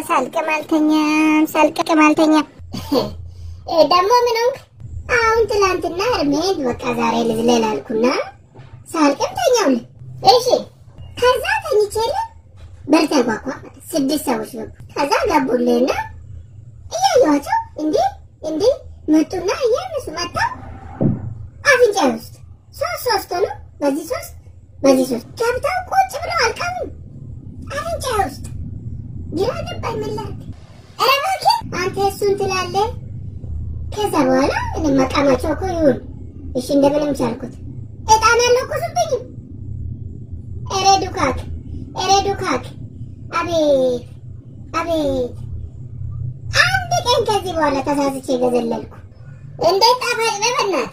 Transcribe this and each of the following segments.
ሳልቅም አልተኛም፣ ሳልቅም አልተኛም። ደግሞ ምን ሆንክ? አሁን ትላንትና እርሜን በቃ ዛሬ ልዝለል አልኩና ሳልቅም ተኛውልህ። እሺ ከዛ ተኝቼልህ በር ተንኳኳ። ስድስት ሰዎች ገቡ። ከዛ ገቡልህና እያየኋቸው እንዲህ እንዲህ መጡና እያነሱ መጥተው አፍንጫ ውስጥ ሶስት ሶስት ሆኖ በዚህ ሶስት በዚህ ሶስት ገብተው ቁጭ ብለው አልቀሙ አፍንጫ ውስጥ ግራ ገባኝ። ምን ላድርግ? ኧረ እባክህ አንተ እሱን ትላለህ። ከዛ በኋላ እኔ መቃማቸው እኮ ይሁን እሺ፣ እንደምንም ቻልኩት። እጣን አልለኮሱብኝም። ኧረ ዱካክ፣ ኧረ ዱካክ! አቤት አቤት! አንድ ቀን ከዚህ በኋላ ተሳስቼ ገዘለልኩ። እንዴት ጣፋጭ ነው በእናትህ!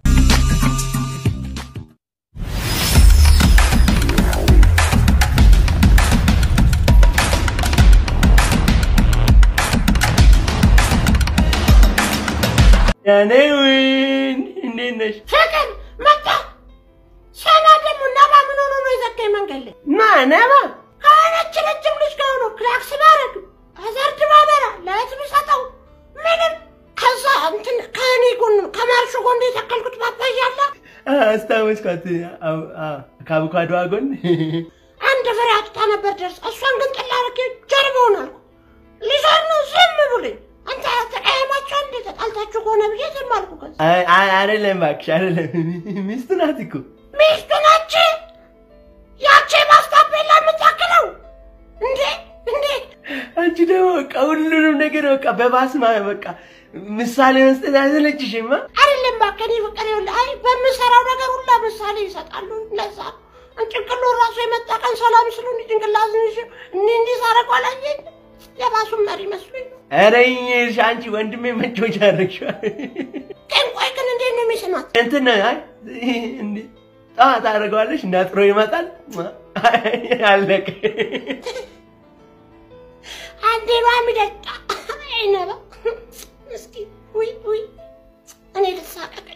ያኔውን እንዴት ነሽ? ፍቅር መጣ። ሰና ደግሞ ነባ ምን ሆኖ ነው የዘጋኝ መንገድ ላይ? ማ ነባ ከሆነች ረጅም ልጅ ጋር ሆኖ ክላክስ ባረግ አዘርድ ባበራ ላይት ብሰጠው ምንም ከዛ እንትን ከእኔ ጎን ከማርሹ ጎን የተከልኩት ፓፓያ አለ አስታወስኳት። አዎ፣ አዎ፣ ከአቮካዶዋ ጎን አንድ ፍሬ አጥታ ነበር ደርስ እሷን ግን ጥላ አድርጌ ጀርባውን አልኩ። ሊዞር ነው ዝም ብሎኝ አንተ ተቀያማችሁ እንዴ ተጣልታችሁ ከሆነ ብዬ ዝም አልኩ። ከዛ አይ፣ አይ፣ አይደለም እባክሽ፣ አይደለም ሚስቱ ናት እኮ ሚስቱ ናች ያቺ ማስታፔላ የምታክለው እንዴ እንዴ አንቺ ደግሞ በቃ ሁሉንም ነገር በቃ በባስማ በቃ ምሳሌ መስጠት አይሰለችሽማ? አይደለም እባክህ እኔ ፍቅር ይኸውልህ፣ አይ በምሰራው ነገር ሁላ ምሳሌ ይሰጣሉ። ለዛ ጭንቅሎ ራሱ የመጣ ቀን ሰላም ስሉ እንዲ ጭንቅላት እንዲ እንዲ ሳረገው አላየኝ የራሱን መሪ መስሎኝ ነው። ኧረ ይኸውልሽ አንቺ ወንድሜ መጮቻ አደረግሽዋል። ግን ቆይ ግን እንዴት ነው የሚስማት? እንትን ነው አይ እንዴ ጠዋት አደርገዋለሽ እንዳጥሮ ይመጣል አለቀ። አንዴ ባሚደቃ አይነባ እስኪ ውይ ውይ እኔ ልሳቀቀኝ።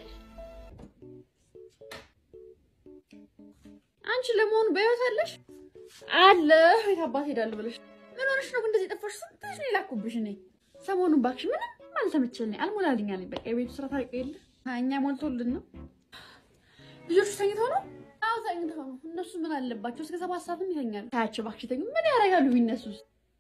አንቺ ለመሆኑ በህይወት አለሽ? አለሁ። የት አባት ሄዳለሁ ብለሽ ምን ሆነሽ ነው እንደዚህ የጠፋሽ? ስንትሽ ነው የላኩብሽ? እኔ ሰሞኑን እባክሽ ምንም አልተመቸልኝ፣ አልሞላልኝ አለኝ። በቃ የቤቱ ስራ ታውቂ የለ እኛ ሞልቶልን ነው። ልጆቹ ተኝተው ነው? አዎ ተኝተው ነው። እነሱ ምን አለባቸው? እስከ ሰባት ሰዓትም ይተኛሉ። ታያቸው እባክሽ ተኙ። ምን ያደርጋሉ ቢነሱስ?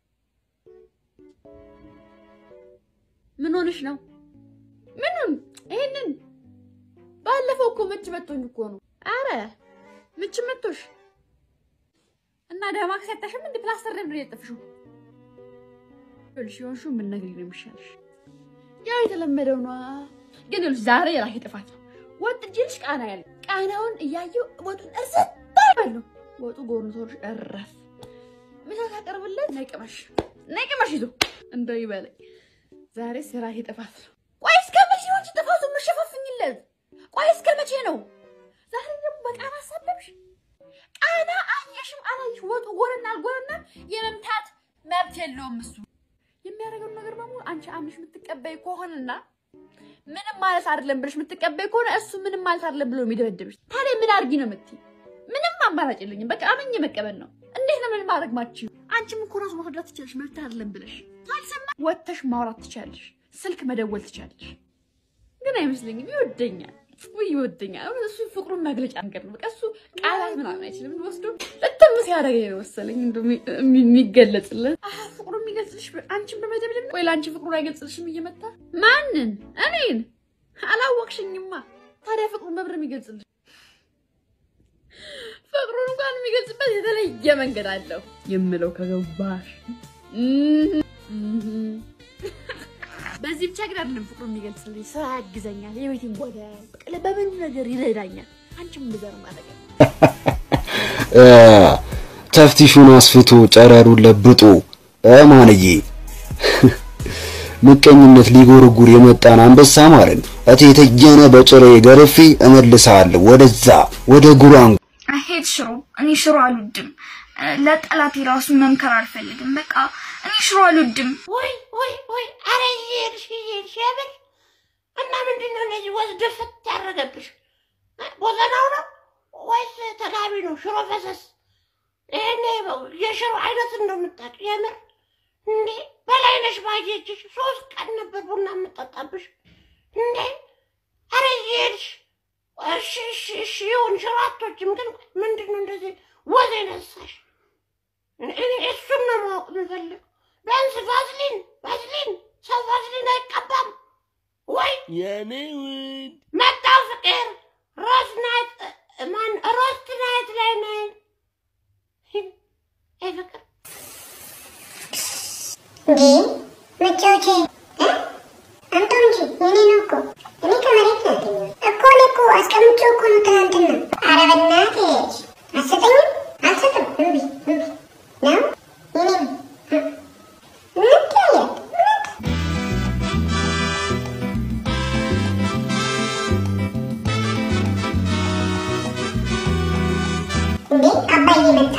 ምን ሆነሽ ነው? ምንም ይሄንን ባለፈው እኮ ምች መቶኝ እኮ ነው። አረ ምች መቶሽ እና ደማክስ ያጣሽም እንደ ፕላስተር ነበር የጠፍሽው። ይኸውልሽ የሆንሽው ምን ነገር ነው የሚሻልሽ? ያው የተለመደው ነዋ። ግን ይኸውልሽ ዛሬ የራሴ ጥፋት ነው። ወጥ እጅልሽ ቃና ያለ ቃናውን እያየው ወጡን እርሰት ባለው ወጡ ጎርንቶሽ እረፍ ምሳ ታቀርብለት ነቅመሽ ነቅመሽ ይዞ እንደው ይበለኝ። ዛሬ የራሴ ጥፋት ነው። ቆይ እስከ መቼ ነው አንቺ ጥፋቱን የምትሸፋፍኝለት? ቆይ እስከ መቼ ነው? ዛሬ ደግሞ በቃና አሳበብሽ። ቃና አየሽም አላየሽ ወጡ ጎንና አልጎንና የመምታት መብት የለውም እሱ። የሚያደርገውን ነገር በሙሉ አንቺ አምሽ የምትቀበይ ከሆነና ምንም ማለት አይደለም ብለሽ የምትቀበይ ከሆነ እሱ ምንም ማለት አይደለም ብሎ የሚደበድብሽ ታዲያ ምን አድርጊ ነው የምትይ? ምንም አማራጭ የለኝም። በቃ አምኜ መቀበል ነው። እንዴት ነው ምን ማድረግ ማችው? አንቺም እኮ ራሱ ማስረዳት ትችላለሽ። መብት አይደለም ብለሽ ካልሰማ ወጥተሽ ማውራት ትችላለሽ። ስልክ መደወል ትችላለሽ። ግን አይመስለኝም ይወደኛል ውይ ይወደኛል። አሁን እሱ ፍቅሩን መግለጫ ነገር ነው። በቃ እሱ ቃላት ምናምን አይችልም። ወስዶ ልትም ሲያደርገኝ ነው መሰለኝ እንደው የሚ- የሚገለጽልን አሀ ፍቅሩ የሚገልጽልሽ አንቺን በመደብደብ ነው ወይ ለአንቺ ፍቅሩን አይገልጽልሽም እየመታ ማንን? እኔን አላወቅሽኝማ። ታዲያ ፍቅሩን በብር የሚገልጽልሽ ፍቅሩን እንኳን የሚገልጽበት የተለየ መንገድ አለው የምለው ከገባሽ እህ እህ በዚህ ብቻ ግን አይደለም ፍቅሩ የሚገልጽልኝ፣ ስራ ያግዘኛል፣ የቤቴን ጓዳ በቃ በምን ነገር ይረዳኛል። አንቺም እንደዛ ነው ማድረግ ተፍቲሹን አስፍቶ ጨረሩን ለብጦ ማንዬ ምቀኝነት ሊጎረጉር የመጣን አንበሳ ማለት ነው። እቴተየነ በጭሬ ገርፌ እመልሳለሁ ወደዛ ወደ ጉራንጉ። አሄድ ሽሮ እኔ ሽሮ አልወድም። ለጠላቴ ራሱ መምከር አልፈልግም። በቃ እኔ ሽሮ አልወድም። ወይ ወይ ወይ አረ እየሄድሽ እየሄድሽ የምር እና ምንድን ነው እንደዚህ ወስደፍት ያደረገብሽ? ቦዘናው ነው ወይስ ተጋቢ ነው? ሽሮ ፈሰስ ይሄኔ የሽሮ አይነት እንደምታውቅ የምር እንዴ በላይነሽ ባየችሽ ሶስት ቀን ነበር ቡና የምጠጣብሽ እንዴ ኧረ እየሄድሽ እሺ እሺ እሺ ይሁን ሽራቶችም ግን ምንድን ነው እንደዚህ ወዝ የነሳሽ እኔ እሱን ነው ማወቅ የምፈልግ ቢያንስ ቫዝሊን ቫዝሊን ሰው ቫዝሊን አይቀባም ወይ የኔ ውድ መጣው ፍቅር ሮዝ ናይት ማን ሮስት ናይት ላይ ነኝ ይህ ፍቅር እንዴ መጫወቻ እ? አምጣው እንጂ የኔ ነው እኮ እኔ ከመሬት ነው ያገኘሁት እኮ እኔ እኮ አስቀምጬው እኮ ነው ትናንትና ኧረ በእናትሽ አትሰጠኝም አልሰጥም እምቢ እምቢ ነው የኔ ነው እ? እንታያለን እንዴ አባዬ መጣ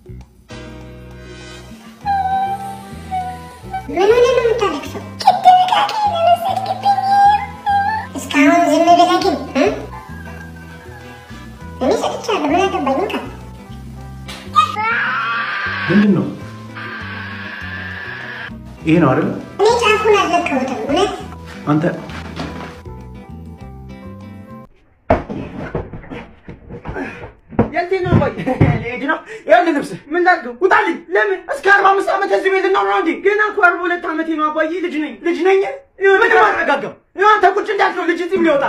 ምን ሆነ ነው የምታለቅሰው? ቅድም ዕቃ ለወሰድክብኝ እስካሁን ዝም ብለህ ግን እ? እኔ ሰጥቻለሁ። ምን አገባኝ? እንካ ምንድን ነው ይሄ ነው አይደል? እኔ ጫፉን አልለቀሁትም። እውነት አንተ የት ነው ወይ ልሄድ ነው ይኸውልህ ልብስ ምን ላድርገው ውጣልኝ ለምን እስከ አርባ አምስት ዓመት እዚህ ቤት ነው ነው እንዴ ገና እኮ አርባ ሁለት ዓመቴ ነው አባዬ ልጅ ነኝ ልጅ ነኝ ምን ማረጋጋው አንተ ቁጭ እንዳልከው ልጅ እዚህ ሊወጣ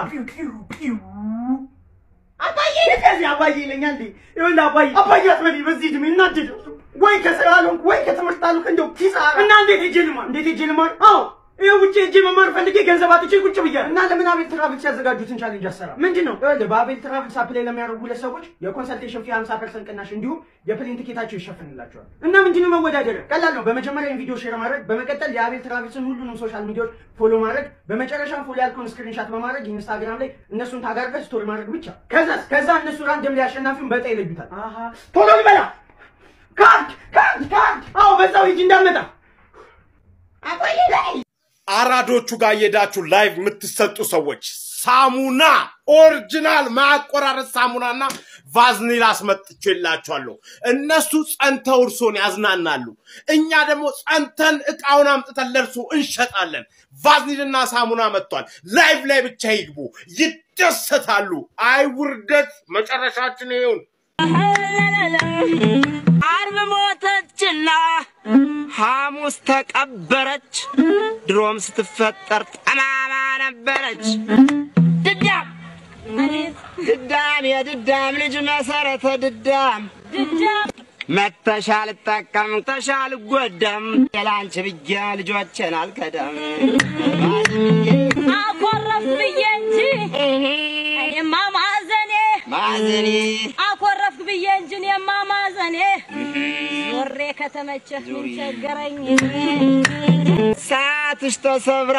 አባዬ ከዚህ አባዬ ይለኛል እንዴ ይኸውልህ አባዬ አባዬ አትበለኝ በዚህ እድሜ እናድድ ወይ ከስራ አልሆንክ ወይ ከትምህርት አልሆንክ እንደው ኪሳራ እና እንዴት ሄጄ ልማር እንዴት ሄጄ ልማር አዎ ይኸው ውጭ ሄጄ መማር ፈልጌ ገንዘብ አጥቼ ቁጭ ብያለሁ። እና ለምን አቤል ትራቭልስ ያዘጋጁትን ቻሌንጅ አሰራ ምንድን ነው? ይኸውልህ በአቤል ትራቭልስ አፕላይ ለሚያደርጉ ሁለት ሰዎች የኮንሰልቴሽን ፊ 50 ፐርሰንት ቅናሽ እንዲሁም የፕሌን ቲኬታቸው ይሸፍንላቸዋል። እና ምንድን ነው መወዳደሪያ? ቀላል ነው። በመጀመሪያ ቪዲዮ ሼር ማድረግ፣ በመቀጠል የአቤል ትራቭልስን ሁሉንም ሶሻል ሚዲያዎች ፎሎ ማድረግ፣ በመጨረሻም ፎሎ ያልከውን ስክሪንሻት በማድረግ ኢንስታግራም ላይ እነሱን ታጋርገህ ስቶሪ ማድረግ ብቻ። ከዛ ከዛ እነሱ ራንደም ላይ አሸናፊውን በዕጣ ይለዩታል። አሃ ቶሎ ልበላ ካርድ ካርድ ካርድ። አዎ በዛው ሂጂ እንዳመጣ አቆይ ላይ አራዶቹ ጋር እየሄዳችሁ ላይቭ የምትሰጡ ሰዎች ሳሙና ኦሪጂናል ማያቆራረጥ ሳሙናና ቫዝኒል አስመጥቼላችኋለሁ። እነሱ ጸንተው እርሶን ያዝናናሉ፣ እኛ ደግሞ ጸንተን እቃውን አምጥተን ለእርሶ እንሸጣለን። ቫዝኒልና ሳሙና መጥቷል። ላይቭ ላይ ብቻ ይግቡ፣ ይደሰታሉ። አይ ውርደት፣ መጨረሻችን ይሁን። አርብ ሞተችና ሐሙስ ተቀበረች። ድሮም ስትፈጠር ጠማማ ነበረች። ድዳም ድዳም የድዳም ልጅ መሰረተ ድዳም መተሻል ጠቀም ተሻል ጎደም የላንቺ ብዬ ልጆቼን አልከደም አኮረፍ ብዬ እንጂ እኔማ ማዘኔ ማዘኔ አኮረፍክ ብዬ እንጂ እኔማ ማዘኔ ዞሬ ከተመቸህ ምን ቸገረኝ ሰዓትሽ ተሰብራ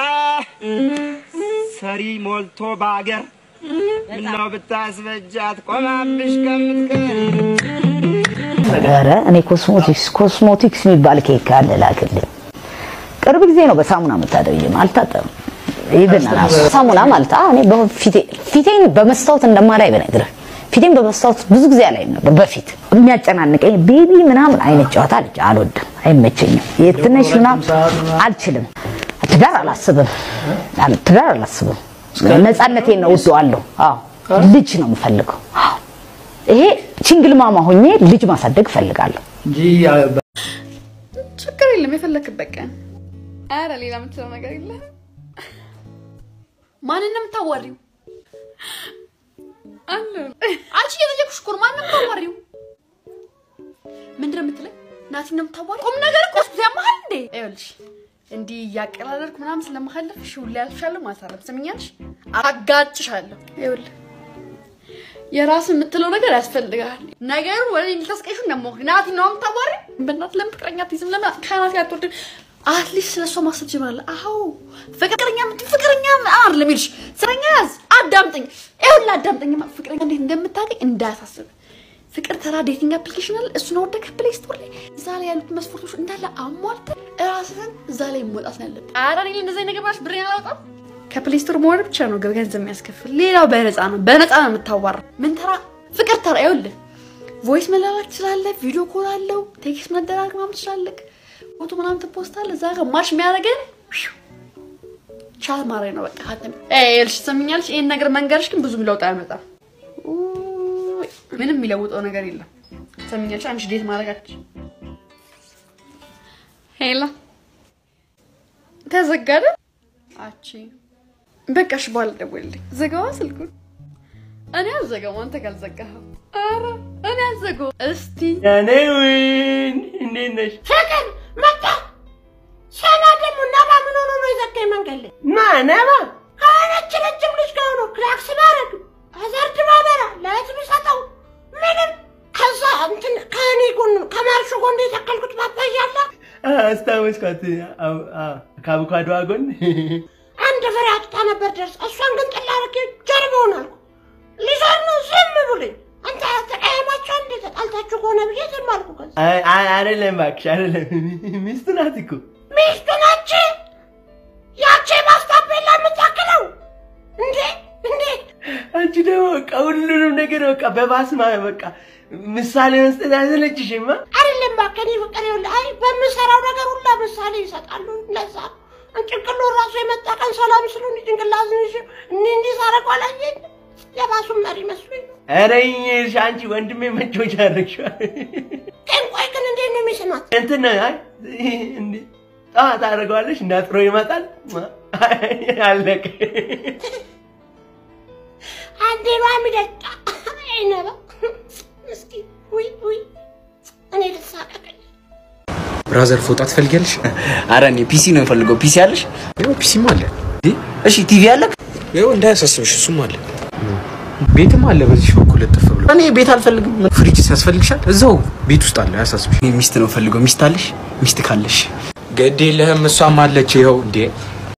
ሰሪ ሞልቶ ባገር ምነው ብታስበጃት ቆማብሽ ከምትቀር ኧረ እኔ ኮስሞቲክስ ኮስሞቲክስ የሚባል ኬክ አለ ላክልኝ። ቅርብ ጊዜ ነው በሳሙና የምታደርጊም አልታጠብም። ይብን ራሱ ሳሙና ማለት አዎ፣ እኔ በፊቴ ፊቴን በመስታወት እንደማላይ ብነግርህ ፊቴን በመስታወት ብዙ ጊዜ አላይም ነበር በፊት የሚያጨናንቀኝ ቤቢ ምናምን አይነት ጨዋታ ልጅ አልወድም፣ አይመቸኝም። የትንሽ ምናምን አልችልም። ትዳር አላስብም፣ አል- ትዳር አላስብም። ነፃነቴን ነው እወደዋለሁ። አዎ ልጅ ነው የምፈልገው። አዎ ይሄ ቺንግል ማማ ሆኜ ልጅ ማሳደግ እፈልጋለሁ። እንጂ ችግር የለም የፈለክበት ቀን። አረ ሌላ የምትለው ነገር የለም። ማንን ነው የምታዋሪው? አለ አንቺ እየጠየኩሽ እኮ ነው። ማንን ነው የምታዋሪው? ምንድን ነው የምትለኝ? ናቲን ነው የምታዋሪው? ቁም ነገር እኮ እሱ ያመሃል እንዴ? ይኸውልሽ እንዲህ እያቀላለድኩ ምናምን ስለማሳለፍሽ ሁሌ ያልፍሻለሁ ማሳረፍ ስምኛለሽ፣ አጋጭሻለሁ። ይኸውልህ የራስን የምትለው ነገር ያስፈልጋል። ነገሩን ወደ እኔ ልታስቀይሹ እንደሞክ ናቲ ነው የምታዋሪ። በእናትህ ለምን ፍቅረኛ አትይዝም? ለምን ከናቲ አትወርድም? አትሊስት ስለሷ ማሰብ ጀምራለህ። አዎ ፍቅረኛ ምት ፍቅረኛ አር ለሚልሽ ስረኛ ያዝ። አዳምጠኝ፣ ይኸውልህ አዳምጠኝ። ፍቅረኛ እንዴት እንደምታገኝ እንዳያሳስብ። ፍቅር ተራ ዴቲንግ አፕሊኬሽን አለ። እሱን አወርደህ ፕሌይ ስቶር ላይ እዛ ላይ ያሉት መስፈርቶች እንዳለ አሟልተህ እራስህን እዛ ላይ መውጣት ነው ያለብህ። ኧረ እኔ እንደዚህ አይነት ነገር ብላሽ ብሬን አላወጣም። ከፕሌይ ስቶር መሆን ብቻ ነው ገንዘብ የሚያስከፍል። ሌላው በነፃ ነው፣ በነፃ ነው የምታዋራ። ምን ተራ ፍቅር ተራ ይኸውልህ፣ ቮይስ መላላክ ትችላለህ፣ ቪዲዮ ኮል አለው፣ ቴክስት መደራረግ ምናምን ትችላለህ። ፎቶ ምናምን ትፖስታለህ እዛ ጋር ማች የሚያደርገን ቻት ማድረግ ነው በቃ ሀተም ልሽ ትሰሚኛለሽ። ይህን ነገር መንገርሽ ግን ብዙም ለውጥ አያመጣም። ውይ፣ ምንም የሚለውጠው ነገር የለም። ትሰሚኛለሽ። አንቺ ዴት ማድረጋች ሄላ ተዘጋደ አቺ በቃ እሺ፣ በኋላ ደውልልኝ። ዘጋዋ ስልኩን። እኔ አልዘጋው፣ አንተ ካልዘጋኸው። ኧረ እኔ አልዘጋው። እስቲ ያኔውን እንዴት ነሽ? ፍቅር መጣ። ሰና ደግሞ ነባ ምን ሆኖ ነው የዘጋኝ መንገድ ላይ? ማ ነባ? ከሆነች ረጅም ልጅ ጋር ሆኖ ክላክስ ባረግ አዘርድ ባበራ ለህዝብ ሰጠው ምንም ከዛ እንትን ከእኔ ጎን ከማርሹ ጎን የተከልኩት ፓፓያ አለ አስታወስኳት። አዎ፣ አዎ፣ ከአቮካዶዋ ጎን አንድ ፍሬ አጥታ ነበር ደርስ እሷን ግን ጥላ አድርጌ ጀርባውን አልኩ። ሊዞር ነው ዝም ብሎኝ አንተ ተቀያማቸው እንዴ ተጣልታችሁ ከሆነ ብዬ ዝም አልኩ። ከዛ አይ- አይ- አይደለም እባክሽ፣ አይደለም ሚስቱ ናት እኮ ሚስቱ ናች ያቺ ማስታፔላ የምታክለው እንዴ እንዴ አንቺ ደግሞ በቃ ሁሉንም ነገር በቃ በባስማ በቃ ምሳሌ መስጠት አይሰለችሽማ? አይደለም እባክህ፣ እኔ ፍቅር ይኸውልህ፣ አይ በምሰራው ነገር ሁላ ምሳሌ ይሰጣሉ። ለዛ ጭንቅሎ ራሱ የመጣ ቀን ሰላም ስሉ እንዲ ጭንቅላት ንሽ እኒ እንዲህ ሳረግ አላየኝ የባሱን መሪ መስሎኝ ነው። ኧረ ይኸውልሽ አንቺ ወንድሜ መጮቻ አደረግሽዋል። ግን ቆይ ግን እንዴት ነው የሚስማት? እንትን ነው አይ እንዴ ጠዋት ታደርገዋለሽ እንዳጥሮ ይመጣል አለቀ። አንዴ ባ የሚደጣ አይነባ እስኪ ውይ ውይ እኔ ልሳቀቀኝ ብራዘር ፎጣ ትፈልጊያለሽ? አረ እኔ ፒሲ ነው የምፈልገው። ፒሲ አለሽ? ይኸው ፒሲም አለ። እሺ ቲቪ አለ? ይኸው እንዳያሳስብሽ እሱም አለ። ቤትም አለ በዚህ በኩል ለጥፍ ብሎ። እኔ ቤት አልፈልግም። ፍሪጅ ያስፈልግሻል? እዛው ቤት ውስጥ አለ፣ አያሳስብሽ። እኔ ሚስት ነው የምፈልገው። ሚስት አለሽ? ሚስት ካለሽ ግድ የለህም፣ እሷም አለች። ይኸው እንዴ